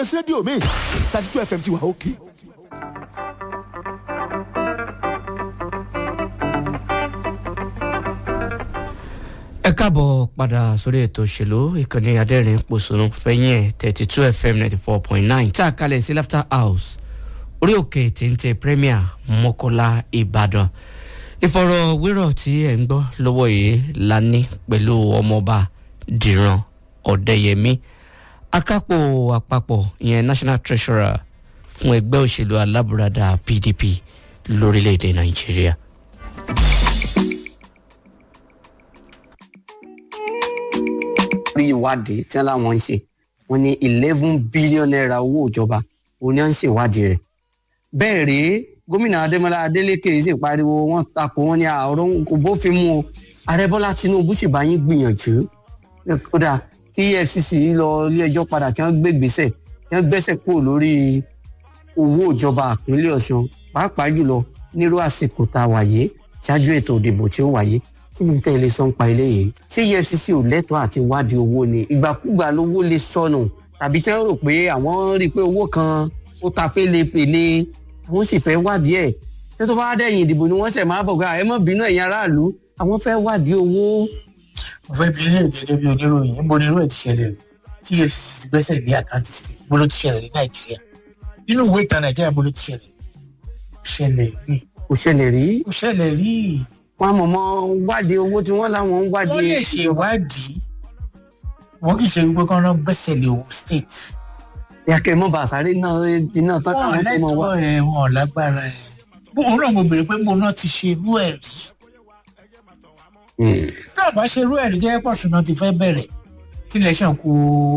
ẹsẹ̀ rédíò mi thirty two fm ti wà òkè. ẹ káàbọ̀ padà sórí ètò òṣèlú ìkànnì adẹ́rìn pòṣónú fẹ́yìn ẹ̀ thirty two fm ninety four point nine tá a kalẹ̀ sí laughter house orí òkè téńté premier mọ́kọ́lá ìbàdàn ìfọ̀rọ̀wérọ̀ tí ẹ̀ ń gbọ́ lọ́wọ́ yìí la ní pẹ̀lú ọmọọba dìran ọ̀dẹ́yẹmí akápò àpapọ̀ ìyẹn national treasurer fún ẹgbẹ́ òṣèlú alábùradà pdp lórílẹ̀‐èdè nàìjíríà. rí ìwádìí tí wọn láwọn ń ṣe wọn ní eleven billion naira owó ìjọba òun ni wọn ń ṣèwádìí rẹ bẹẹ rèé gómìnà adémọlá adélèké sì pariwo wọn takò wọn ní àárọ kò bófin mu o ààrẹ bọlá tinubu sì bá yín gbìyànjú kódà kí efcc lọ ilé ẹjọ padà kí wọn gbé gbèsè kí wọn gbẹsẹ kúrò lórí owó ìjọba àpínlẹ ọsùn pàápàá jùlọ nírú àsìkò tá a wà yìí ṣáájú ètò ìdìbò tí ó wáyé kí ni tẹ́ ẹ lè sọ ń pa eléyìí ṣé efcc ò lẹ́tọ̀ọ́ àti wádìí owó ni ìgbàkúgbà lówó lè sọnù tàbí tí wọ́n rò pé àwọn rí i pé owó kan ó ta fẹ́lẹ́fẹ́lẹ́ àwọn sì fẹ́ wádìí ẹ̀ ṣé tó bá dẹ̀yìn ìdìbò ni wọ́n ṣẹ̀ máa bọ̀ ká ẹ mọ̀ bínú ẹ̀yin aráàlú àwọn fẹ́ wádìí owó. mo fẹ́ bí ilé gẹ́gẹ́ bí oníròyìn níbo ni irú ẹ̀ ti ṣẹlẹ̀ tí efcc ti gbẹ́sẹ̀ lé àkáǹtì sí bó ló ti ṣẹlẹ̀ ní nàìjíríà nínú ìwé ìtàn nàìjíríà bó ló ti ṣẹlẹ̀ ṣẹlẹ̀ rí kò ṣẹlẹ̀ rí kò ṣẹlẹ̀ rí wọn mọ̀ mọ́ wádìí owó tí wọ́n láwọn ń wádìí. wọ́n lè ṣe ìwádìí wọ́n kì í ṣe wípé kán lọ gbẹ́sẹ̀ lé owó state. yàkẹ́ mọ́ bàṣáré náà iná tán wọn káwọn tó mọ̀ wá. lẹ́tọ̀ọ́ ẹ̀ wọn lágbára ẹ̀ bóun náà mo béèrè pé mo náà ti ṣe irú ẹ̀ rí tá a bá ṣe irú ẹ̀ rí jẹ́ pọ̀ṣùnà ti fẹ́ bẹ̀rẹ̀ tílẹ̀ ṣàn kó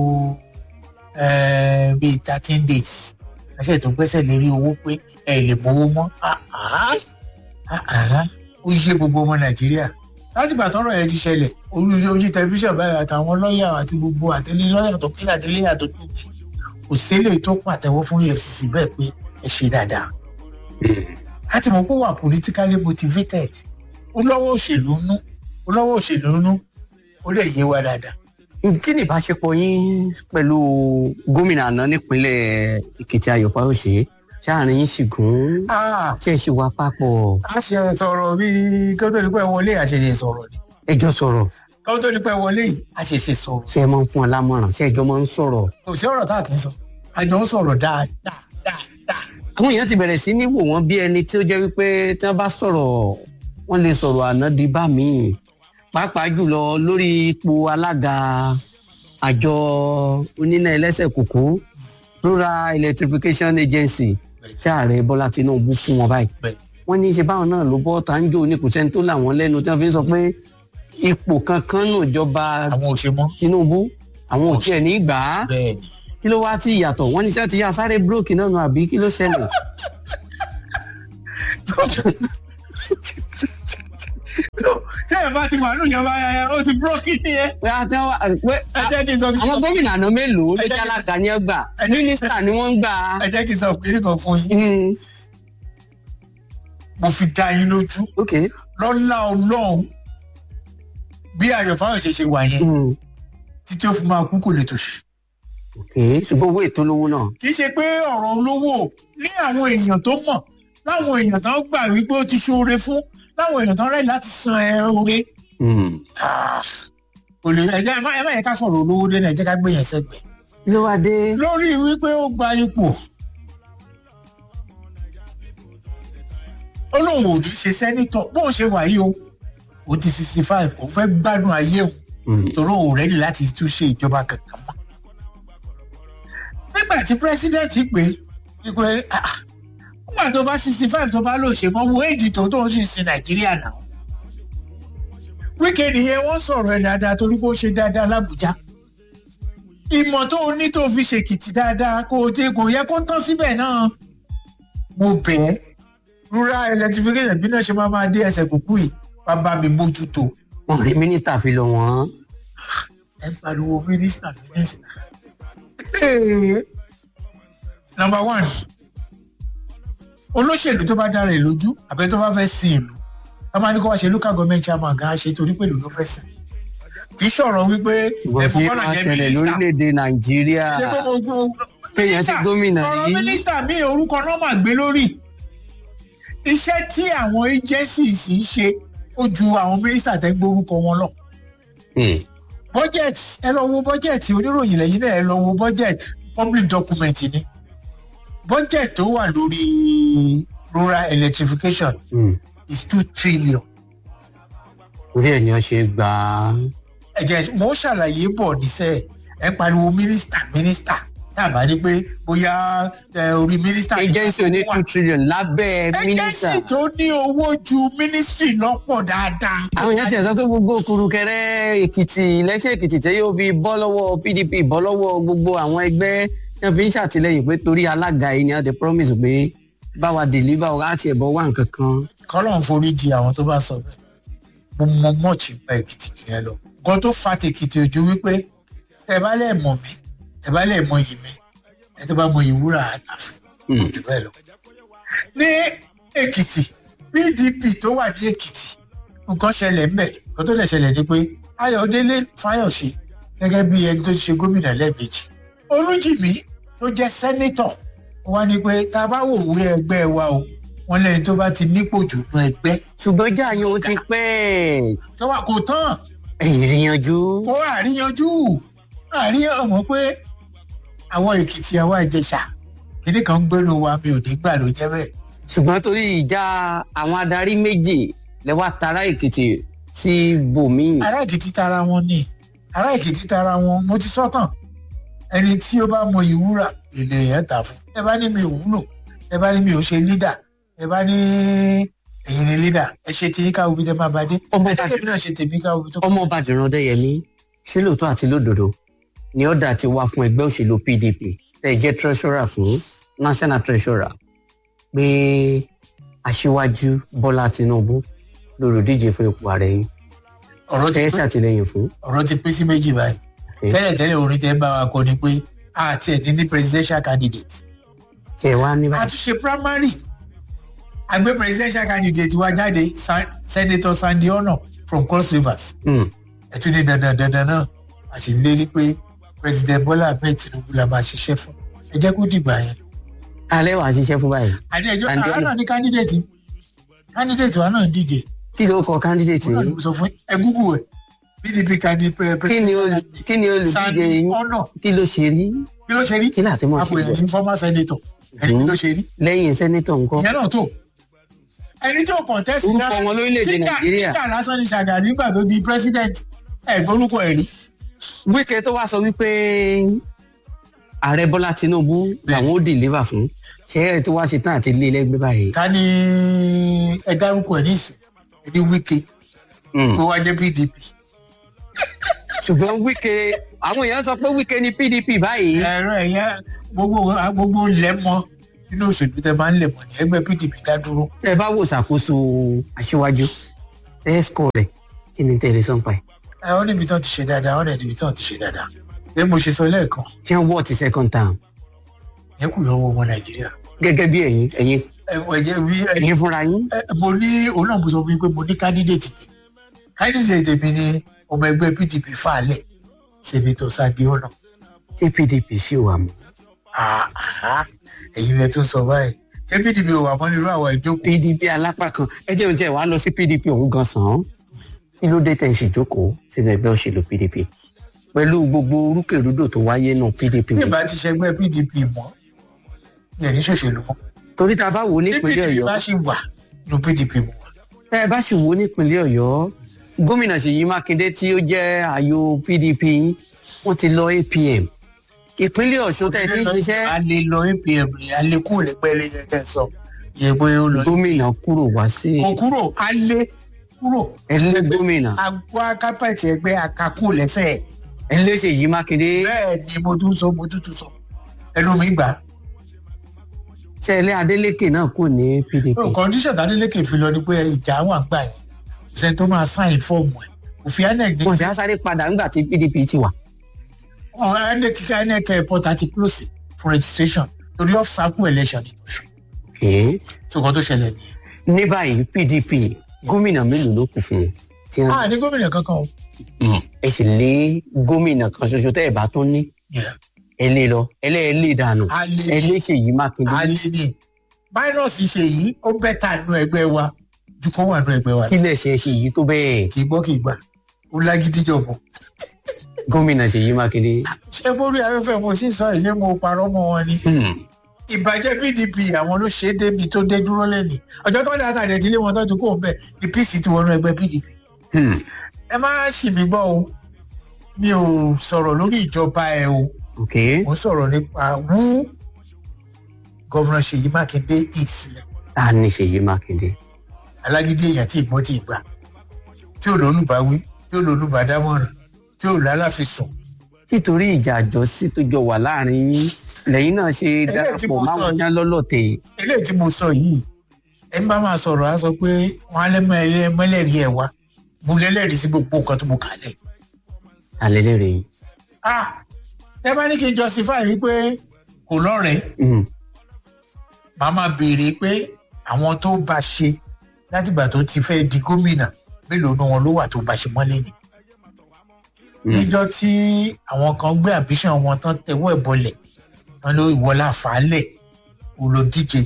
bíi thirteen days àṣẹ tó gbẹ́sẹ̀ lérí owó pé ẹ lè mówó mọ́ ó yé gbogbo ọmọ nàìjíríà láti gbà tọrọ yẹn ti ṣẹlẹ̀ orí ojú tẹlifíṣàn báyìí àtàwọn lọ́ọ̀yà àti gbogbo àtẹlé lọ́ọ̀yà tó kílẹ̀ àtẹlé àtò tó kù kò sílẹ̀ tó pàtẹ́wọ́ fún efcc bẹ́ẹ̀ pé ẹ ṣe dáadáa láti mọ̀ pé wà politically motivated ó lọ́wọ́ òṣèlú nú ó lọ́wọ́ òṣèlú nú ó lè yé wa dáadáa. kí ni ìbáṣepọ̀ yín pẹ̀lú gómìnà àná nípínlẹ̀ èkìtì ayọ̀ fáwọ̀ṣe sáàrin yín sì gùn ṣe é ṣe wá papọ̀ a ṣe sọ̀rọ̀ bí kí ó tó di pé wọlé àṣẹṣe sọ̀rọ̀ ni ẹjọ́ sọ̀rọ̀ kí ó tó di pé wọlé yìí àṣẹṣe sọ̀rọ̀ ṣe é máa ń fún ọ lámọ̀ràn ṣe ẹjọ́ máa ń sọ̀rọ̀. kò sí ọ̀rọ̀ tá a kì í sọ àjọ ń sọ̀rọ̀ dáadáa dáadáa. àwọn èèyàn ti bẹ̀rẹ̀ sí ní wò wọ́n bí ẹni tí ó jẹ́ wípé tí wọ́n bá sọ̀rọ̀ wọ́n lè sọ̀rọ̀ àná di bá mi pàápàá jùlọ lórí ipò alága àjọ oníná ẹlẹ́sẹ̀ kòkó rural electrification agency tí ààrẹ bọ́lá tinubu fún wọn báyìí Bẹ́ẹ̀. wọ́n ní í ṣe báwọn náà ló bọ́ tá ń jò ní kò sẹ́ni tó là wọ́n lẹ́nu tí wọ́n fi ń sọ pé ipò kankan nù jọba àwọn ò ṣe mọ́ tinubu àwọn ò tiẹ̀ ní gbà á bẹ́ẹ̀ ni. kí ló wá tí ìyàtọ̀ wọ́n ní sẹ́ ti yá sáré búrókì náà nù àbí kí ló ṣẹlẹ̀. tẹ́ ẹ̀ bá ti wà nù yọba ẹ̀ ó ti búrọ́kì nìyẹn. pé a tẹ́ wá pé ẹ jẹ́ kí n sọ àwọn gómìnà àná mélòó ló Ẹ jẹ́ jẹ́ kí- alága ní ẹgbà ẹ jẹ́ kí- mínísítà ni wọ́n ń gbà á. ẹ jẹ́ kí n sọ kiri kan fún yín Mm, mo fi dá yín lójú ok lọ́lá ọlọ́run bí ayọ̀ fáwọn ṣe ṣe wà yẹn mm, títí ó fi máa kú kò lè tòṣì. ok ṣùgbọ́n owó ètò olówó náà kì í ṣe pé ọ̀rọ̀ olówó ní àwọn èèyàn tó mọ̀ láwọn èèyàn tó gbà wípé ó ti ṣoore fún láwọn èèyàn tó rẹ̀ láti san ẹ oore. Mm. Ah, kò lè ẹ jẹ́ ẹ má ẹ má yẹ ká sọ̀rọ̀ olówó dé náà ẹ jẹ́ ká gbé yẹn sẹ́gbẹ̀ẹ́. kí ló wá dé. lórí wípé ó gba ipò ó lóun ò ní ṣe sẹ́nítọ̀ bóun ṣe wà yìí o ó ti sixty five òun fẹ́ gbádùn ayé òun Mm, torí òun rẹ́dì láti tún ṣe ìjọba kankan mọ́. nígbà tí pírẹsidẹ́ǹtì pé wípé ah, ah, nígbà tó bá sixty five tó bá lò ṣe mọ́ wo èjì tó tó ń sì sin nàìjíríà náà. wíkẹ́ nìyẹn wọ́n sọ̀rọ̀ ẹ̀ dáadáa torí pé ó ṣe dáadáa lábújá. ìmọ̀ tó o ní tó o fi ṣèkìtì dáadáa kó o tí kò yẹ kó tán síbẹ̀ náà. mo bẹ̀ ẹ́ rural electrification bí náà ṣe máa máa dé ẹsẹ̀ kúkú yìí wàá bá mi mójútó wọn rí mínísítà fi lọ wọn. ẹ ń pariwo mínísítà mínísítà. number one olóṣèlú tó bá dára ẹ lójú àbẹ tó bá fẹ́ sin ìlú a máa ní kó wá ṣe local government chairman gan ṣe torí pé ìlú ló fẹ́ sìn kì í ṣọ̀rọ̀ wípé ṣùgbọ́n ẹ̀fọ́ tí kọ́nà wọ́n jẹ́ ṣẹlẹ̀ mínísítà lórílẹ̀‐èdè nàìjíríà ṣé pé mo gbọ́ Péyàn ti mínísítà gómìnà ọ̀rọ̀ rí. mínísítà mi orúkọ náà mà gbé lórí iṣẹ́ tí àwọn agencies ń ṣe ó ju àwọn mínísítà tẹ́ gbé orúkọ wọn lọ Hmm. budget ẹ lọ wo budget oníròyìn lẹ́yìn náà ẹ lọ wo budget public document ni budget tó wà lórí rural electrification Hmm. is two trillion orí ẹ̀ ni wọ́n ṣe gbà á. ẹ̀jẹ̀ mo ṣàlàyé bọ̀ níṣẹ́ ẹ pariwo mínísítà mínísítà tàbá ní pé bóyá ẹ, orí mínísítà ní agency oní wà. two trillion lábẹ́ mínísítà. agency tó ní owó ju mínísítì lọ́pọ̀ dáadáa. àwọn èèyàn ti ẹ̀ sọ pé gbogbo kurukẹrẹ èkìtì lẹ́sẹ̀ èkìtì tẹ́ yóò fi bọ́ lọ́wọ́ pdp bọ́ lọ́wọ́ gbogbo àwọn ẹgbẹ́ tí wọ́n fi ń ṣàtìlẹ́yìn pé torí alága yìí ni wọ́n ti promise pé báwa deliver ọ̀rá àti ẹ̀bọ̀ wà nǹkan kan. kọ́lọ̀ ń foríjì àwọn tó bá sọ bẹ́ẹ̀ mo mọ mọ́ọ̀chì pa èkìtì jù yẹn lọ. nǹkan tó fa tèkìtì ojú wípé ẹ bá lẹ̀ mọ̀ mí ẹ bá lẹ̀ mọ yìí mi ẹ tó bá mọ ìwúrà àtàfin Hmm. jù bẹ́ẹ̀ lọ. ní èkìtì pdp tó wà ní èkìtì nǹkan ṣẹlẹ̀ ńbẹ̀ nǹkan tó lè ṣẹlẹ̀ ni pé ayọ̀délé fáyọ̀ṣe gẹ́gẹ́ bí ẹni tó ti ṣe gómìnà lẹ́ẹ̀mejì olújìmí tó jẹ́ sẹ́nítọ̀ wá ní pé tá a bá wò wé ẹgbẹ́ wa o wọn lẹ́yìn tó bá ti nípò jù nú ẹgbẹ́ ṣùgbọ́n jáàyàn ó ti pẹ́ tó wà kò tán ìrìnàjò kó àríyanjú àríyàn ọmọ pé àwọn èkìtì àwọn ìjẹsà kíní kan gbẹ́nu wa mi ò ní gbà ló jẹ́ bẹ́ẹ̀ ṣùgbọ́n torí ìjà àwọn adarí méjì lẹ́wà tara èkìtì sí bòmíì. ará èkìtì tara wọn ni ará èkìtì tara wọn mo ti sọ́tàn ẹni tí ó bá mọ ìwúrà èlé yẹn tà fún ẹ bá ní mi ò wúlò ẹ bá ní mi ò ṣe lídà ẹ bá ní ẹ̀yin ni lídà ẹ ṣe tí káwọ́ bí tẹ máa bá dé Ọmọ ẹ bá- tẹ́kẹ́ mi náà ṣe tèmi káwọ́ bí tó ọmọ bàdìrán dẹyẹmí ṣé lóòótọ́ àti lódodo ni ọ̀dà ti wá fún ẹgbẹ́ òṣèlú pdp tẹ́ ẹ jẹ́ treasurer fún national treasurer pé aṣíwájú bọ́lá tinubu lolùdíje fún ipò ààrẹ yìí ọ̀rọ̀ ti tẹ́ ẹ pín ṣàtìlẹ́yìn fún. ọ̀rọ̀ ti pín sí méjì báyìí Okay. tẹ́lẹ̀ tẹ́lẹ̀ orin tẹ́ ń bá wa kọ ni pé àti ẹ̀ ní ní presidential candidate tí ẹ wá ní a báyìí. tún ṣe primary àgbẹ̀ presidential candidate wa jáde Sa- senator sandy ono from cross rivers Hmm. ẹ tún ní dandan dandan náà a sì lérí pé president bola ahmed tinubu la máa ṣiṣẹ́ fún ẹ jẹ́ kó dìgbà yẹn alẹ́ wàá ṣiṣẹ́ fún báyìí. àní ẹjọ́ Sandy àwa Ono. náà ní candidate candidate wa náà ń díje kí ló kọ candidate Òun náà yìí ni mo sọ fún ẹ google ẹ pdp candidate kí ni olù- kí ni olùdíje sandy yín ono kí ló ṣe rí bí ló ṣe rí kí láti mọ̀ sí àpò bọ̀ ẹ̀yìn former senator ẹni bí ló ṣe rí lẹ́yìn sẹ́nẹ́tọ̀ ńkọ́ ìyẹn náà tó ẹni tí ó contest Orúkọ rárá, wọn lórílẹ̀-èdè tíjà- Nàìjíríà. tíjà lásán ni ṣàgà nígbà tó di president ẹ̀gbọ́n orúkọ ẹ̀ rí wíkẹ́ tó wá sọ wípé ààrẹ bọ́lá tinubu làwọn ó deliver fún ṣé ẹ tó wá ṣe tán àti lé lẹ́gbẹ́ báyìí. ta ni ẹ dárúkọ ẹ̀ nísìn ẹni wíkẹ́ Hmm. kó wá jẹ́ pdp ṣùgbọ́n wíkẹ́ àwọn èèyàn sọ pé wíkẹ́ ni pdp báyìí. ẹ̀rọ ẹ̀yà gbogbo gbogbo lẹ́mọ nínú òṣèlú tẹ máa ń lẹ̀mọ̀ ní ẹgbẹ́ pdp dá dúró ẹ bá wò ṣàkóso aṣíwájú ẹ̀ẹ́sìkò rẹ̀ kí ni tẹ̀lé sọ́npa ẹ̀. ẹ ọ níbi tán ti ṣe dáadáa ọ níbi tán ti ṣe dáadáa bí mo ṣe sọ lẹ́ẹ̀kan ṣé wọ́n ti second term yẹn kù lọ́wọ́ ọmọ nàìjíríà gẹ́gẹ́ bí ẹ̀yin ẹ̀yin ẹ ẹ jẹ́ bí ẹ ẹ̀yin fúnra yín. ẹ, mo ní òun náà mo sọ fún yín pé mo ní candidate tèmi candidate tèmi ni ọmọ ẹgbẹ́ pdp fàálẹ̀ senator sandy ono tí pdp sì wà mọ́. àhá ẹ̀yin lẹ tún sọ báyìí ṣé pdp ò wà mọ́ nírú àwọn ìjókòó pdp alápá kan ẹ jẹ́ oúnjẹ wàá lọ sí pdp òun gan sàn án kí ló dé tẹ̀ ń ṣèjókòó sínú ẹgbẹ́ òṣèlú pdp pẹ̀lú gbogbo orúkèrúdò tó wáyé nù pdp bí ìbá ti ṣẹgbẹ́ pdp mọ́ ní ẹ̀ní ṣòṣèlú mọ́ torí tá a bá wò ó tí nípínlẹ̀ pdp ọ̀yọ́ bá ṣì wà nínú pdp mọ́ wà tá ẹ bá sì wò ó nípínlẹ̀ ọ̀yọ́ gómìnà ṣèyí mákindé tí ó jẹ́ ààyò pdp wọ́n ti lọ apm ìpínlẹ̀ ọ̀ṣun tẹ̀ tí ń ṣiṣẹ́ a lè lọ apm ni a lè kúrò lẹ́pẹ́ lẹ́yìn tẹ́ sọ yẹ pé ó lọ gómìnà kúrò wá sí kò kúrò a lè kúrò ẹlẹ́ gómìnà àgọ́ akápẹ̀tì ẹgbẹ́ akakú lẹ́sẹ̀ ẹlẹ́ ṣèyí mákindé bẹ́ẹ̀ ni mo tún sọ mo tún tún sọ ẹnu mi gbà ṣẹlẹ̀ adélékè náà kò ní pdp kọ́ndíṣọ̀n tádélékè fi lọ ni pé ìjà wà ń gbà yẹn kò sẹ́ni tó máa sáìn fọ́ọ̀mù ẹ̀ òfin inec ní wọ́n sì á sáré padà ńgbà tí pdp ti wà. ọ̀hún inec kíkà inec airport àti close for registration torí off cycle election ní oṣù Okay. tó kọ́ tó ṣẹlẹ̀ nìyẹn. ní báyìí pdp gómìnà mélòó ló kù fún un tí wọn a ní gómìnà kankan o ẹ sì lé gómìnà kan ṣoṣo tẹ ẹ bá tún ní Yeah. ẹ lé lọ ẹlẹ́ẹ̀lẹ́ dànù a lè ẹ ní lé ṣèyí mákindé a lè ní fáírọ́ọ̀sì ṣe yìí ó bẹ́tà nú ẹgbẹ́ wa ju kó wà nú ẹgbẹ́ wa lọ. kí lè ṣe ṣèyí tó bẹ́ẹ̀ kì í gbọ́ kì í gbà ó lágídí jọ̀bọ̀. gómìnà ṣèyí mákindé. ṣé bórí afẹ́fẹ́ mo sì sọ ẹ̀ ṣé mo parọ́ mọ́ wọn ni. Hmm. ìbàjẹ́ pdp àwọn ló ṣe é débi tó dé dúró lẹ́nìí ọjọ́ tó dá àtàdé tí ilé wọn tọ́jú kó bẹ̀ ni pc ti wọnú ẹgbẹ́ pdp. Hmm. ẹ má ṣì mí gbọ́ o mi ò sọ̀rọ̀ lórí ìjọba ẹ o ok mo ń sọ̀rọ̀ nípa wú gọ́vùnà ṣèyí mákindé ìsìlẹ̀ ta ni ṣèyí mákindé. alágídí èèyàn tí ìgbọ́n ti gbà tí ò lólùbáwí tí ò lólùbádámọ̀ràn tí ò lálàfisùn títorí ìjà àjọsí tó jọ wà láàrin yín lẹ́yìn náà ṣe tí darapọ̀ mo sọ máwọn yìí. yán lọ́lọ́tẹ̀ eléyìí tí mo sọ yìí ẹni bá máa sọ̀rọ̀ á sọ pé wọ́n á lẹ́mọ ẹlẹ́mọlẹ́rìí ẹ̀ wá mo lẹ́lẹ́rìí sí gbogbo nǹkan tó mo kà lẹ̀. alẹ́lẹ́rẹ̀ yìí. ah ẹ bá ní kí n justify wípé kò lọ́rẹ̀ẹ́ Hmm. màá máa béèrè pé àwọn tó bá ṣe látìgbà tó ti fẹ́ di gómìnà mélòó ni wọn ló wà tó bá ṣe mọ́lẹ̀ ni. Hmm. níjọ́ tí àwọn kan gbé ambition wọn tán tẹwọ́ ẹ̀ bọlẹ̀ wọn ló ìwọlá fàálẹ̀ olódíje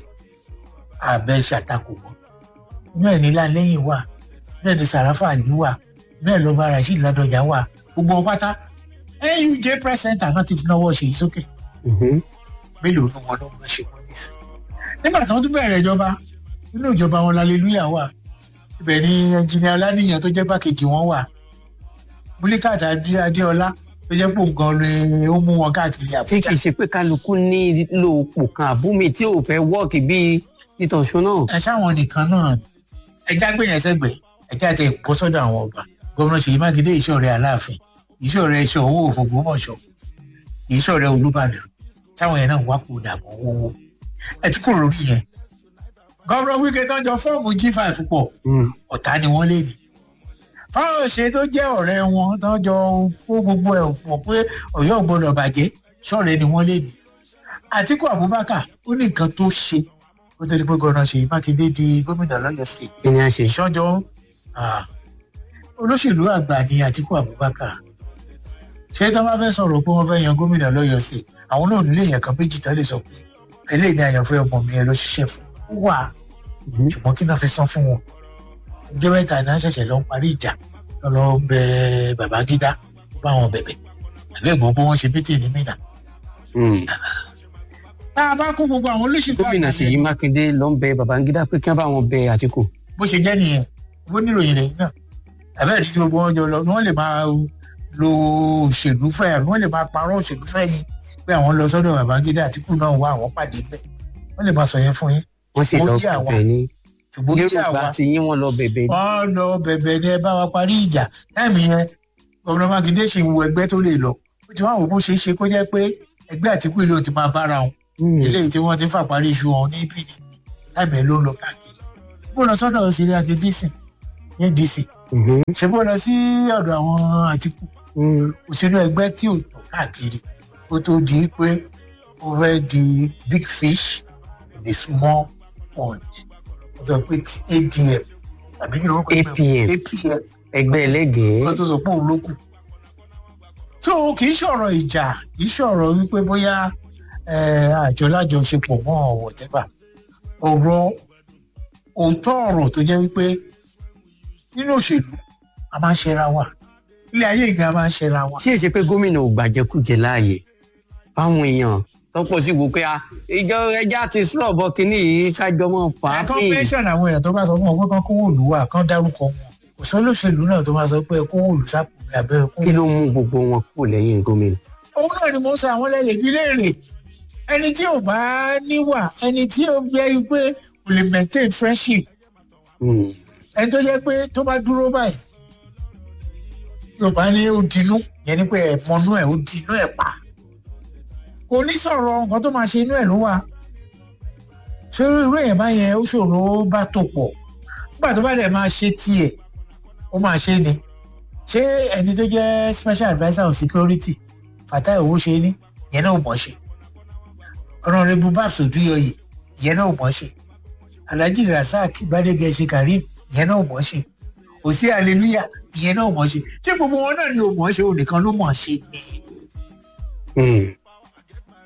àbẹ̀ ṣàtakò mọ́ bẹ́ẹ̀ ni lálẹ́yìn wà bẹ́ẹ̀ ni sàràfà àlì wà bẹ́ẹ̀ lọ́ba rasheed ládọjà wà gbogbo wọn pátá nuj press center náà ti fi náwó ṣe ìsókè Mhm. mélòó ni wọn ló ń ṣe wọlé sí. nígbà tí wọn tún bẹ̀rẹ̀ ìjọba nínú ìjọba wọn lálẹ́lúyà wà ibẹ̀ ni ẹnjìnìá ọlánìyàn tó jẹ́ gbàkejì wọn wà múlíkàtà adéọlá tó jẹ́ pò gan ló ó mú wọn káàkiri tí àbújá kì í ṣe pé kálukú nílò òpò kan àbúmi tí ò fẹ́ wọ́ọ̀kì bíi títọ̀ṣọ́ náà. ẹ ṣáwọn nìkan náà ẹjá gbé yẹn sẹgbẹ ẹjá tẹ bọ́ sọ́dọ̀ àwọn ọba gómìnà ṣèyí mákindé ìṣọ̀rẹ́ aláàfin ìṣọ̀rẹ́ ẹṣọ owó òfògbómọ̀ṣọ́ ìṣọ̀rẹ́ olúbàdàn táwọn yẹn náà wá kó dàbọ̀ owó ẹ tún kúrò lórí yẹn gómìnà wíkẹ́ tó ń jọ fọ́ọ̀mù g5 pọ̀ Hmm. ọ̀tá ni wọ́n lè ní. fáwọn ṣe tó jẹ́ ọ̀rẹ́ wọn tó jọ kó gbogbo ẹ̀ pọ̀ pé ọ̀yọ́ ò gbọ́dọ̀ bàjẹ́ ṣọ̀rẹ́ ni wọ́n lè ní. àtìkù abubakar ó ní nǹkan tó ṣe ó tó di pé gọ́nà ṣèyí mákindé di gómìnà lọ́yọ̀ state. kí ni a ṣe. ìṣọ́jọ́ ah, olóṣèlú àgbà ni àtìkù abubakar ṣé tí wọ́n bá fẹ́ sọ̀rọ̀ pé wọ́n fẹ́ yan gómìnà lọ́yọ̀ state àwọn náà nílé èèyàn kan méjì tán lè sọ pé eléyìí ni àyànfẹ́ ọmọ mi ẹ lọ ṣiṣẹ́ fún wà Mhm. ṣùgbọ́n kí náà fi san fún wọn ọjọ́ mẹ́ta náà ṣẹ̀ṣẹ̀ lọ ń parí ìjà lọ lọ bẹ babangida ó bá wọn bẹ̀bẹ̀ àbẹ́ ìgbọ́n pé wọ́n ṣe pété ní mìnà. Hmm. tá a bá kó gbogbo àwọn olóṣèlú gómìnà àgbà ṣèyí yẹn, mákindé ló ń bẹ babangida pé kí wọn bá wọn bẹ àtìkù. bó ṣe jẹ́ nìyẹn bó níròyìn lẹ́yìn náà àbẹ́ ìdí tí gbogbo wọn jọ lọ ni wọ́n lè máa lo òṣèlú fẹ́ àbí wọ́n lè máa parọ́ òṣèlú fẹ́ yín pé àwọn lọ sọ́dọ̀ babangida àtìkù náà wá àwọn pàdé bẹ́ẹ̀ wọ́n lè máa sọ yẹn fún yín wọn sì Ó lọ yé àwa. bẹ̀bẹ̀ ní. ṣùgbọ́n kí yorùbá àwa ti yín wọn lọ bẹ̀bẹ̀ ní. wọ́n lọ bẹ̀bẹ̀ ni ẹ bá wa parí ìjà táìmì yẹn gómìnà mákindé ṣì ń wo ẹgbẹ́ tó lè lọ ó ti wá wò bó ṣe é ṣe kó jẹ́ pé ẹgbẹ́ àtìkú ìlú ti máa bára wọn Hmm. eléyìí tí wọ́n ti fà parí iṣu ọ̀hún ní pdp táìmì ẹ̀ ló ń lọ káàkiri bó lọ sọ́dọ̀ òṣèré akadc ní dc Mhm. ṣe bó lọ sí ọ̀dọ̀ àwọn àtìkú Hmm. òṣèlú ẹgbẹ́ tí ò tọ̀ káàkiri ó tó di pé ó fẹ́ di big fish in the small pond ó sọ pé ti adm àbí kí ló ń pè é? APM. apm ẹgbẹ́ ẹlẹ́gẹ̀ẹ́. kan tó sọ pé òun ló kù. tó kì í ṣọ̀rọ̀ ìjà kì í ṣọ̀rọ̀ wípé bóyá eh, àjọ lájọṣepọ̀ mọ́ ọ̀wọ̀ tẹ́bà ọ̀rọ̀ òótọ́ ọ̀rọ̀ tó jẹ́ wípé nínú òṣèlú a máa ń ṣera wa ilé ayé ìgbà máa ń ṣera wa. tí èsì pé gómìnà ò gbàjẹkújẹ láàyè fáwọn èèyàn tọpọ sí wò pé a ìjọ ẹja ti sọ̀rọ̀ bọ kínní yìí kájọ mọ fà á ẹ̀kọ́ pín mẹ́sàn àwọn èèyàn tó bá sọ fún ọ pé kán kówó òlù wà kán dárúkọ wọn kò sólóṣèlú náà tó máa sọ pé kówó òlù sápò mi àbẹ́ kówó kí ló mú gbogbo wọn kúrò lẹ́yìn gómìnà. òun náà ni mo sọ àwọn lẹ́lẹ̀ bí léèrè ẹni tí ò bá níwà ẹni tí ó jẹ́ pé kò lè maintain friendship Hmm. ẹni tó jẹ́ pé tó bá dúró báyìí yorùbá ní ó dinú yẹn ni pé ẹ̀mọ́nú ẹ̀ ó dinú ẹ̀ pa kò ní sọ̀rọ̀ nǹkan tó máa ṣe inú ẹ̀ ló wà ṣé irú èèyàn bá yẹn ó ṣòro bá tó pọ̀ nígbà tó bá dẹ̀ máa ṣe tiẹ̀ ó máa ṣe ni ṣé ẹni tó jẹ́ special adviser on security fatai owó ṣe ní yẹn náà ò mọ̀ ṣe ọ̀nàrẹ́bù babs odúyọyè yẹn náà ò mọ̀ ṣe alhaji rasaq gbadege ṣe karim yẹn náà ò mọ̀ ṣe òsì hallelujah ìyẹn náà ò mọ̀ ṣe ṣé gbogbo wọn náà ni ò mọ̀ ṣe òun nìkan ló mọ̀ ṣe ni Hmm.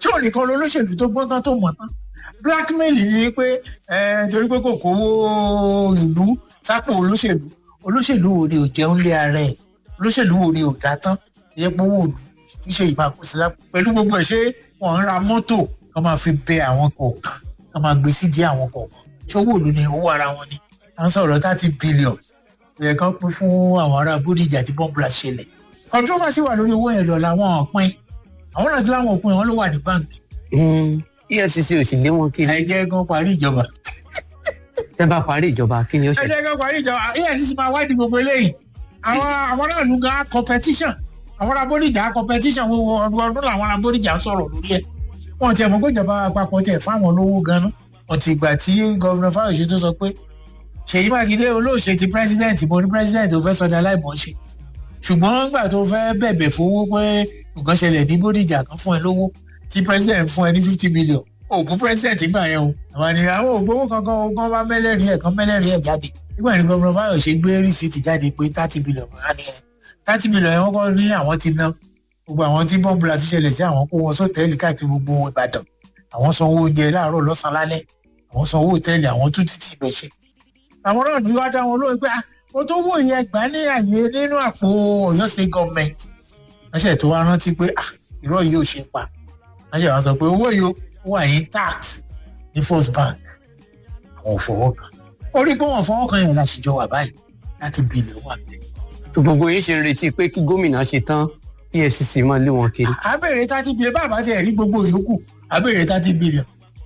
tí ò nìkan lọ olóṣèlú tó gbọ́n tán tó mọ̀ tán blackmail ni pé ẹ torí pé kò kówó ìlú sápò olóṣèlú olóṣèlú wo ni ò jẹun lé ara ẹ̀ olóṣèlú wo ni ò dá tán ìyẹn pé owó òdu kì í ṣe ìmàkùsí lápò pẹ̀lú gbogbo ẹ̀ ṣé wọ́n ń ra mọ́tò kọ́ máa fi bẹ àwọn kọ̀ọ̀kan kọ́ máa gbé sídìí àwọn kọ̀ọ̀kan ṣé owó òdu ni owó ara wọn ni à ń sọ̀rọ̀ thirty billion ìyẹn kan pín fún àwọn ará bódìjà tí bọ́ǹbùlà ṣẹlẹ̀ controversy wà lórí owó yẹn lọ làwọn ọ̀pin àwọn náà ti láwọn òpin wọn ló wà ní báǹkì efcc ò sì lé wọn kiri ẹ jẹ́ kán parí ìjọba tẹ́ bá parí ìjọba kí ni ó ẹ ṣe. jẹ́ kán parí ìjọba efcc máa wádìí gbogbo eléyìí àwọn àwọn náà lù gan competition àwọn ará bódìjà competition wo wo ọdún ọdún làwọn ará bódìjà ń sọ̀rọ̀ lórí ẹ̀ wọn ti ẹ̀ mọ̀ pé ìjọba àpapọ̀ tiẹ̀ fáwọn lówó gan-an wọn ti gbà tí gọ́vùnà fáyọ̀ṣe tó sọ pé ṣèyí mákindé olóòṣè ti president mo ní president ò fẹ́ sọdá láìmọ̀ ṣe ṣùgbọ́n nígbà tó fẹ́ bẹ̀bẹ̀ fowó pé nǹkan ṣẹlẹ̀ ní bódìjà kan fún ẹ lówó tí president fún ẹ ní fifty million òògùn president gbà yẹn o àwọn ènìyàn àwọn ògbówó kankan ogun bá mẹ́lẹ́rìí ẹ̀ kan mẹ́lẹ́rìí ẹ̀ jáde nígbà ní gómìnà fáyọ̀ṣe gbé rìsíìtì jáde pé thirty million wà ní ẹ̀ thirty million yẹn wọ́n kọ́ ní àwọn ti ná gbogbo àwọn tí bọ́ǹbùlà ti ṣẹlẹ̀ sí àwọn kó wọn sọ́tẹ́ẹ̀lì káàkiri gbogbo ìbàdàn àwọn sanwó oúnjẹ láàárọ̀ lọ́sàn-án lálẹ́ àwọn sanwó òtẹ́ẹ̀lì àwọn tún títí ìbẹ̀ṣẹ̀ àwọn náà ní wá dá wọn lóyún pé ah mo tó wò yẹn gbà ní àyè nínú àpò Ọ̀yọ́ state government wọ́n ṣe tó wá rántí pé ah irọ́ yìí ò ṣe pa wọ́n ṣe wá sọ pé owó yìí ó wà intact ní first bank àwọn ò fọwọ́ kan ó rí pé wọ́n fọwọ́ kan yẹn láti jọ wà báyìí láti bílẹ̀ wà bẹ́ẹ̀. tó gbogbo yín ṣe ń retí pé kí gómìnà ṣe tán efcc máa lé wọn kiri. àbẹ̀rẹ̀ thirty billion bàbá tiẹ̀ rí gbogbo ìyókù àbẹ̀rẹ̀ thirty billion.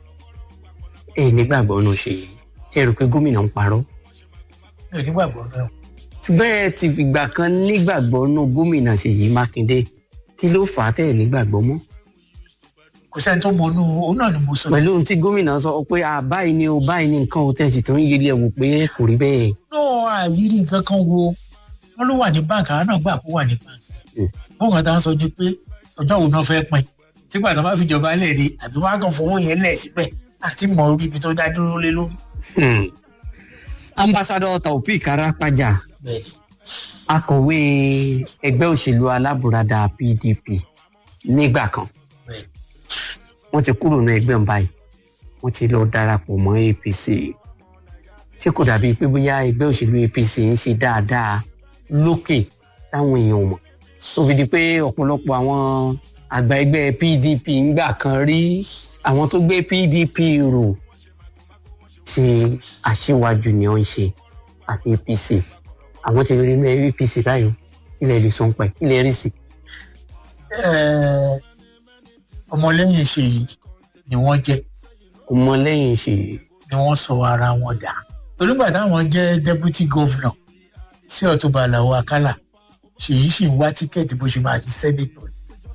ẹ nígbàgbọ́ ọ̀nà ṣe yìí ṣe rò pé gómìnà ń parọ́. mi ò nígbàgbọ́ náà. bẹ́ẹ̀ ti fìgbà kan nígbàgbọ́ nù gómìnà ṣèyí mákindé kí ló fà á tẹ̀ nígbàgbọ́ mọ́. kò sẹ́ni tó mọ inú òun náà ni mo sọ. pẹ̀lú ohun tí gómìnà sọ pé à báyìí ni o báyìí ni nǹkan o tẹ̀sí tó ń yẹlẹ̀ wò pé kò rí bẹ́ẹ̀. náà àìrí nǹkan kan wo wọn ló wà ní báǹkì àwọn náà gbà kó wà ní báǹkì. wọn kàn tá a sọ ni pé ọjọ́ òun náà fẹ́ pin tígbà tó bá fi jọba lẹ̀ ni àbí wọn á kàn fowó yẹn lẹ̀ síbẹ̀ àti mọ orí ibi tó dá dúró lé lórí. Hmm. ambassadọ taofik arapaja bẹ́ẹ̀ni akọ̀wé ẹgbẹ́ òṣèlú alábùradà pdp nígbà kan bẹ́ẹ̀ni wọ́n ti kúrò ní ẹgbẹ́ ọ̀hún báyìí wọ́n ti lọ darapọ̀ mọ́ apc ṣé kò dàbí pé bóyá ẹgbẹ́ òṣèlú apc ń ṣe dáadáa lókè táwọn èèyàn mọ̀ tó fi di pé ọ̀pọ̀lọpọ̀ àwọn àgbà ẹgbẹ́ pdp ńgbà kan rí àwọn tó gbé pdp rò tí aṣíwájú ni wọ́n ń ṣe àti apc àwọn ti rí ní apc báyìí ilẹ̀ lè sọ ń pẹ́ ilẹ̀ rí sí. Ẹ́ẹ̀, ọmọlẹ́yìn ṣèyí ni wọ́n jẹ́ ọmọlẹ́yìn ṣèyí ni wọ́n sọ ara wọn dà onígbà táwọn jẹ́ deputy governor sí ọ̀túnba àlàó àkàlà ṣèyí sì ń wá tíkẹ́ẹ̀tì bó ṣe máa ṣe sẹ́nẹ̀tọ̀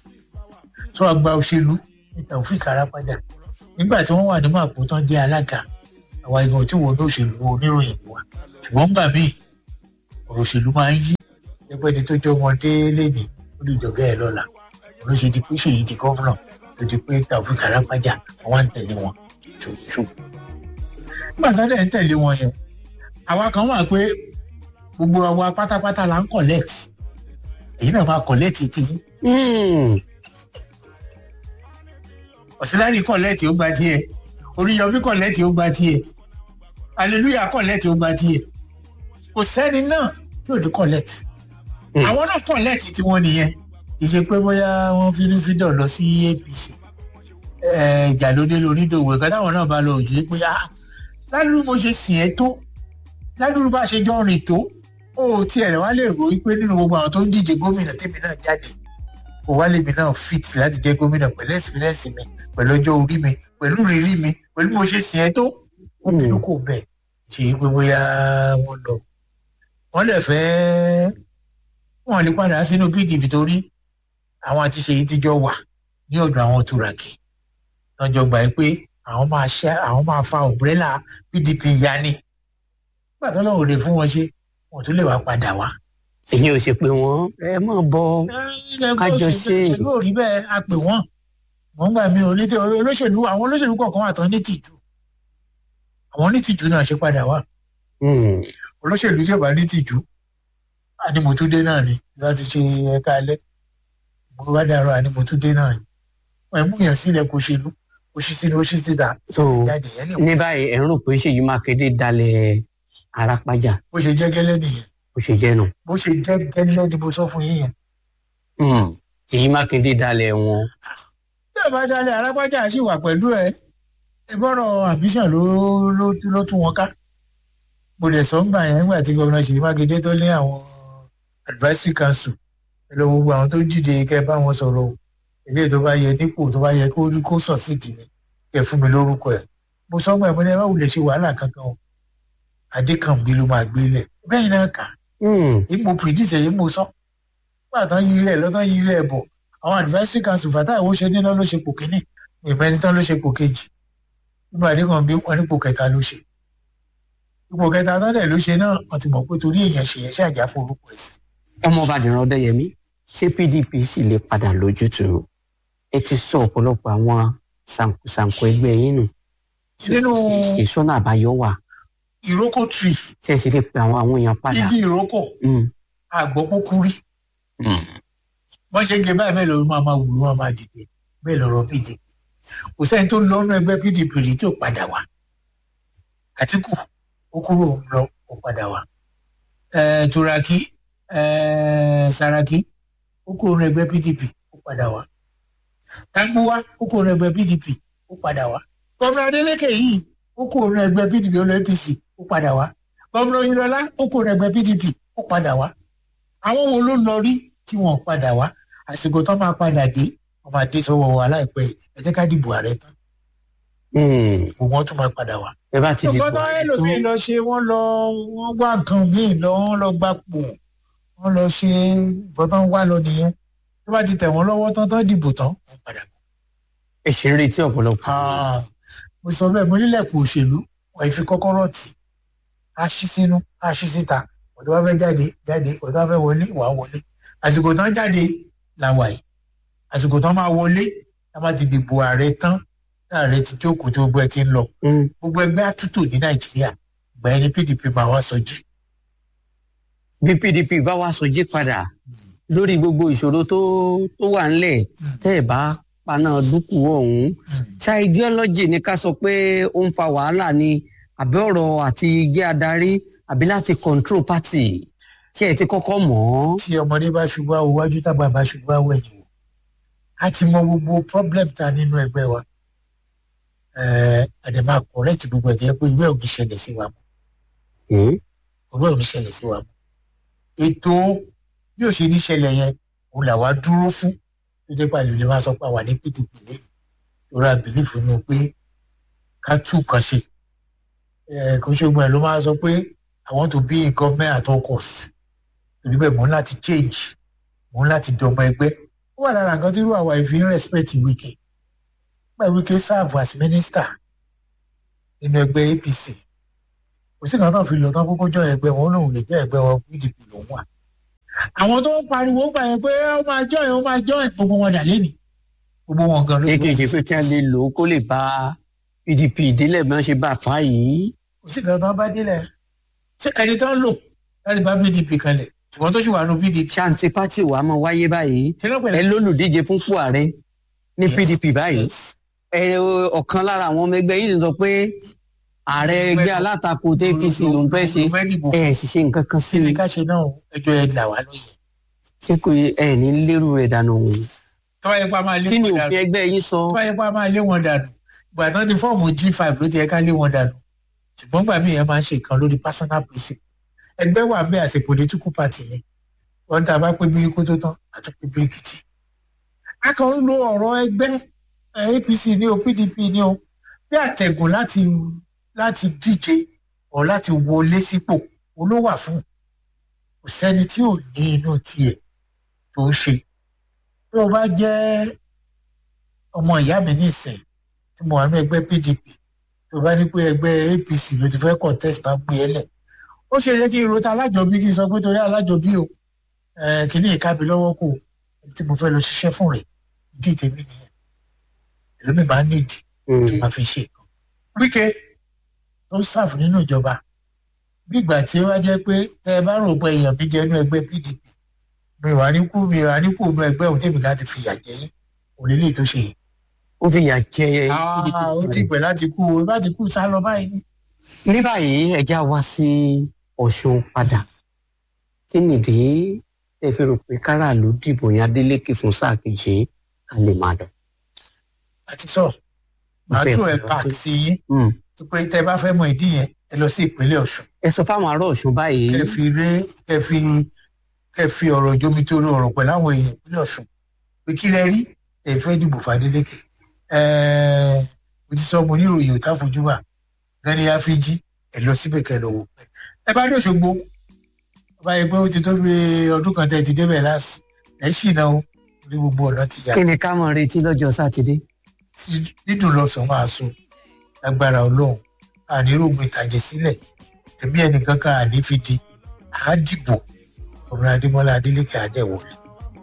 tó àgbà òṣèlú ní taofik arapada nígbà tí wọ́n wà ní màpò tán jẹ́ alága àwa ìgbọ̀n tí wọ́n ní òṣèlú oníròyìn wa ṣùgbọ́n gbà míì ọ̀rọ̀ òṣèlú máa ń yí ẹgbẹ́ ni tó jẹ́ ọmọdé lẹ́nìí ó lè jọ̀gẹ́ ẹ̀ lọ́la ló ṣe di pé ṣèyí di gọ́vnà ló di pé taofik arapada wọ́n á ń tẹ̀lé wọn ṣòṣù nígbà tó dẹ̀ ń tẹ̀lé wọn yẹn àwa kan wà pé gbogbo àwa pátápátá la ń collect èyí náà máa collect tí Hmm. ọ̀sílárì collect ó gba tiẹ̀ oríyọmí collect ó gba tiẹ̀ hallelujah collect ó gba tiẹ̀ kò sẹ́ni náà tí ò ní collect Hmm. àwọn náà collect tí wọ́n nìyẹn kì í ṣe pé bóyá wọ́n fi ní fídọ̀ lọ sí apc ẹ̀, ìjà ló dé lórí ìdòwò ẹ̀ka táwọn náà bá lọ òjò pé ah ládùúgbò mo ṣe sìn ẹ́ tó ládùúgbò bá ṣe jọ rìn tó ó tiẹ̀ rẹ̀ wá lè rò wípé nínú gbogbo àwọn tó ń díje gómìnà tèmi náà jáde kò wá lèmi náà fit láti jẹ́ gómìnà pẹ̀lú ẹ̀sìpírẹ́sì mi pẹ̀lú ọjọ́ orí mi pẹ̀lú rírí mi pẹ̀lú bí mo ṣe sìn ẹ́ tó wọ́n mi ló kò bẹ̀ ṣe é pé bóyá wọ́n lọ wọ́n lè fẹ́ wọ́n lè padà sínú pdp torí àwọn àti ṣèyí ti jọ wà ní ọ̀dọ̀ àwọn turaki lọ́jọ́ gbà pé àwọn máa ṣe àwọn máa fa òbúrẹ́là pdp ya ni nígbà tó lọ́wọ́ rè fún wọn ṣe wọn tún lè wá padà wá. èyí ò ṣe pé wọ́n ẹ mọ̀ bọ́ Kájọ ṣe. òṣèlú ò rí bẹ́ẹ̀ a pè wọ́n wọ́n gbà mí ò ní tí olóṣèlú àwọn olóṣèlú kọ̀ọ̀kan wà tán ní tìjú àwọn ní tìjú náà ṣe padà wá Hmm. olóṣèlú tí ò bá ní tìjú ànímọ̀túndé náà ni láti ṣe ẹ̀ka alẹ́ mo bá dàrọ ànímọ̀túndé náà ni wọn ì mú yàn sílẹ̀ kó ṣèlú kó ṣí sínú ó ṣí síta so ìjáde yẹn lè ní báyìí ẹ̀ ń rò pé ṣèyí mákindé dalẹ̀ arápájà bó ṣe jẹ́ gẹ́lẹ́ nìyẹn bó ṣe jẹ́ nù. bó ṣe jẹ́ gẹ́lẹ́ ni mo sọ fún yín yẹn. ṣèyí mákindé dalẹ̀ wọn. tí ẹ bá dalẹ̀ arápájà sì wà pẹ̀lú ẹ ìbọ̀rọ̀ ambition ló ló ló tún wọn ká mo dẹ̀ sọ ń gbà yẹn nígbà tí gómìnà ṣèyí mákindé tó ní àwọn advisory council ẹ lọ gbogbo àwọn tó dìde kẹ bá wọn sọ̀rọ̀ o ilé tó bá yẹ nípò tó bá yẹ kó rí kó sọ sí ìdílé kẹ fún mi lórúkọ ẹ mo sọ ń gbà yẹn mo ní ẹ má wulẹ̀ ṣe wàhálà kankan o adékànbí ló máa gbé lẹ̀ bẹ́ẹ̀ náà kà èyí mo predict èyí mo sọ nígbà tán yí ilẹ̀ lọ́tàn yí ilẹ̀ bọ̀ àwọn advisory council fàtà ìwọ ṣe níná ló ṣe pò kínní ìmẹ́ni tán ló ṣe pò kejì nígbà adékànbí wọn nípò kẹta ló ṣe ipò kẹta tán dẹ̀ ló ṣe náà wọn ti mọ̀ pé torí èèyàn ṣe yẹn ṣàjà forúkọ ẹ̀ sí. ọmọọba dìran ọdẹyẹmí ṣé pdp sì lè padà lójútùú ẹ ti sọ ọ̀pọ̀lọpọ̀ àwọn sànkósànkó ẹgbẹ́ yín nù Nínú- ṣe sọ́nà àbáyọ wà ìrókò tree ṣe sì lè pe àwọn àwọn èèyàn padà. igi ìrókò Mm, àgbọ̀pọ̀kú rí mm. wọ́n ṣe ń gé báyìí bẹ́ẹ̀ lọ́rọ́ máa máa wù ú wọn máa dìde bẹ́ẹ̀ lọ́rọ́ pdp kò sẹ́ni tó lọ́nà ẹgbẹ́ pdp rí tí ò padà wá àtìkù ó kúrò ń lọ ó padà wá Eh, turaki eh, saraki ó kúrò ní ẹgbẹ́ pdp ó padà wá tanguwa ó kúrò ní ẹgbẹ́ pdp ó padà wá gọ́fúnà adeleke yìí ó kúrò ní ẹgbẹ́ pdp ó lọ apc ó padà wá gọ́fúnà oyinlọlá ó kúrò ní ẹgbẹ́ pdp ó padà wá àwọn wo ló lọ rí tí wọn ò padà wá àsìkò tó máa padà dé wọn máa dé sọ́wọ́ wa láìpẹ́ yìí ẹ jẹ́ ká dìbò ààrẹ tán Mm. gbogbo wọn tún máa padà wá. ẹ bá ti dìbò nǹkan tó ààrẹ ẹlòmíì tán lọ ṣe wọ́n lọ wọ́n wá nǹkan míì lọ wọ́n lọ gbapò wọ́n lọ ṣe nǹkan tó ń wá lọ nìyẹn tó bá ti tẹ̀ wọ́n lọ́wọ́ tán tán dìbò tán wọ́n padà bọ̀. ẹ ṣe ń retí ọ̀pọ̀lọpọ̀. Ah, mo sọ bẹ́ẹ̀ mo nílẹ̀kùn òṣèlú wọ́n fi kọ́kọ́rọ́ tì á ṣí sínú á ṣí síta ọ̀dọ́ wa fẹ́ jáde jáde ọ̀dọ́ wa fẹ́ wọlé wà á wọlé àsìkò tán jáde la wà yìí àsìkò tán máa wọlé tá a bá ti dìbò ààrẹ tán ààrẹ ti jókòó tó gbogbo ẹ ti ń lọ Mm. gbogbo ẹgbẹ́ àtúntò ní nàìjíríà gbà ẹni pdp máa wá sọjí bí pdp bá wá sọjí padà lórí gbogbo ìṣòro tó tó wà ńlẹ̀ tẹ́ ẹ̀ bá paná dúkù ọ̀hún ṣá ideology ni ká sọ pé ó ń fa wàhálà ni àbí ọ̀rọ̀ àti jẹ́ adarí àbí láti control party tí ẹ ti kọ́kọ́ mọ̀ ọ́. tí ọmọdé bá ṣubú àwọ wájú tàgbà bá ṣubú àwọ ẹ̀yìn wò a ti mọ gbogbo problem ta nínú ẹgbẹ́ wa àdèmà correct gbogbo ẹ̀jẹ̀ pé ìwé ò ní ṣẹlẹ̀ sí wa mọ́ Mm. ìwé ò ní ṣẹlẹ̀ sí wa mọ́ ètò bí ò ṣe ní ṣẹlẹ̀ yẹn òun làwa dúró fún tó jẹ́ pàlẹ́ lè máa sọ pé àwa ní pdp lé lórí àbílífù nù pé ká tú nǹkan ṣe Eh, kò ṣe gbọ́n ẹ̀ ló máa sọ pé i want to be in government at all costs torí bẹ́ẹ̀ mò ń láti change mò ń láti dọmọ ẹgbẹ́ ó wà lára nǹkan tí irú àwa ìfi ń respect wike nígbà wike serve as minister nínú ẹgbẹ́ apc kò sí nǹkan tó fi lọ tán kókó jọ ẹgbẹ́ wọn ó lóun lè jẹ́ ẹgbẹ́ wọn pdp lòun wà àwọn tó ń pariwo gbà yẹn pé ó máa join ó máa join gbogbo wọn dà lẹ́nu gbogbo wọn gan ló ṣé kì í ṣe pé kí wọ́n lè lò ó kó lè bá pdp ìdílé bí wọ́n ṣe bá a fà yìí. kò sí nǹkan tó bá délẹ̀ ṣé ẹni tó ń lò láti bá pdp kanlẹ̀ ṣùgbọ́n tó ṣì wà nù pdp ṣáǹtì pátì wàá mọ wáyé báyìí ṣé ló ẹ pẹ̀lẹ́ lólùdíje fúnpò ààrẹ ní Yes, pdp báyìí yes. ẹ ọ̀kan lára àwọn ọmọ ẹgbẹ́ yìí sọ pé ààrẹ ẹgbẹ́ alátakò tó apc ló ń fẹ́ ṣe ló fẹ́ dìbò ẹ sì ṣe nǹkan kan sí kí ni i ká ṣe náà ẹjọ́ ẹ là wá lóye ṣé kò yẹ ẹ ní lérú rẹ̀ dànù tó bá yẹ pé a máa lé kí ni wọn òfin dànù ẹgbẹ́ yín sọ tó bá yẹ pé a máa lé wọn dànù ìgbà tán ti fọ́ọ̀mù g five ló ti yẹ ká lé wọn dànù ṣùgbọ́n gbà míì yẹn máa ń ṣe nǹkan lórí personal principle ẹgbẹ́ wà bẹ́ẹ̀ àṣẹ political party ni wọ́n tá a bá pé bíríkú tó tán àtúntò bíríkìtì a kàn ń lo ọ̀rọ̀ ẹgbẹ́ eh, apc ní o pdp ní o bí àtẹ̀gùn láti láti díje ọ̀ láti wọlé sípò olówà fún kò sẹ́ni tí ò ní inú tiẹ̀ tó ń ṣe tó o bá jẹ́ ọmọ ìyá mi nísìn tí mo wà ní ẹgbẹ́ pdp tó o bá ní pé ẹgbẹ́ apc ló ti fẹ́ contest náà gbé ẹ lẹ̀ ó ṣe yẹ kí n rota alájọbí kí n sọ pé torí alájọbí o eh, kìíní ìkábi lọ́wọ́ kò tí mo fẹ́ lọ ṣiṣẹ́ fún rẹ̀ ìdí tèmi nìyẹn ẹlòmíì máa ń nídìí tó máa fi ṣe nǹkan. wíkẹ́ tó ń sáàfù nínú ìjọba bí ìgbà tí ó wá jẹ́ pé tẹ́ ẹ bá rò pé èèyàn mi jẹ́ inú ẹgbẹ́ pdp mi wà ní kú mi wà ní kú inú ẹgbẹ́ òun tèmi ká ti fìyà jẹ yín òun lè léyìí tó ṣe yìí ó fi yà jẹ Ah, ó ti pẹ̀ láti kú o bá ti kú sá lọ báyìí. ní báyìí ẹja wá sí ọ̀ṣun padà kí nìdí ẹ fi rò pé káràlú dìbò yan adélékè fún sáà kejì ká lè máa lọ. àti sọ màá Ìfẹ́ tún ẹ̀ ìfẹ́ pàk ìfẹ́. sí yín Mm. pé tẹ bá fẹ́ mọ ìdí yẹn ẹ lọ sí ìpínlẹ̀ ọ̀ṣun ẹ sọ fáwọn ará ọ̀ṣun báyìí kẹ fi ré kẹ fi kẹ fi ọ̀rọ̀ jomi tó ọ̀rọ̀ pẹ̀lú àwọn èèyàn ìpínlẹ̀ ọ̀ṣun pé kí lẹ rí ẹ fẹ́ dìbò fàdélékè ẹ̀ẹ́ mo ti sọ mo ní ìròyìn òtá fojúbà gani afiji ẹ lọ síbẹ̀ kẹ lọ wò pẹ́ ẹ bá dòṣogbo ọba yẹ pé ó ti tó bí ọdún kan tẹ ti débẹ̀ láàsì ẹ ṣìnà o ní gbogbo ọ̀nà ti yà kí ni ká mọ̀ retí lọ́jọ́ sátidé. tí dídùn lọ́sàn máa so lágbára ọlọ́run ànírògùn ìtàjẹ̀ sílẹ̀ ẹ̀mí ẹnìkan kan àní fi di àádìbò ọ̀rọ̀ adémọ́lá adélékè àdẹ̀wọlé.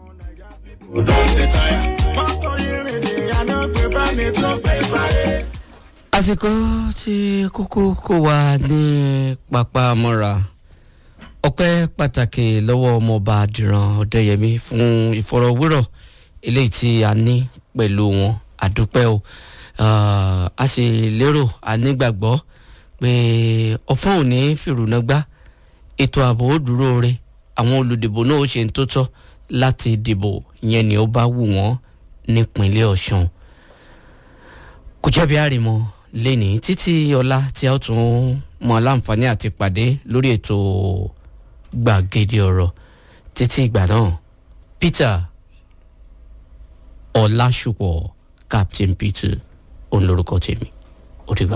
àsìkò tí kókó kó wa ní pápá mọ́ra ọpẹ́ pàtàkì lọ́wọ́ ọmọọba àdìrán ọ̀dẹ́yẹmí fún ìfọ̀rọ̀wérọ̀ eléyìí tí a ní pẹ̀lú wọn àdúpẹ́ o Ah, a sì lérò a nígbàgbọ́ pé ọ̀fọ́n ò ní fìrùnà gbá ètò ààbò ó dúró re àwọn olùdìbò náà ó ṣe ń tó tọ́ láti dìbò yẹn ni ó bá wù wọ́n nípínlẹ̀ ọ̀ṣun kò jẹ́bi àrìmọ lẹ́ni títí ọ̀la tí a ó tún mọ aláǹfààní àti pàdé lórí ètò gbàgede ọ̀rọ̀ títí ìgbà náà peter ọ̀làṣùpọ̀ captain peter òun lorúkọ tèmi ó dìgbà.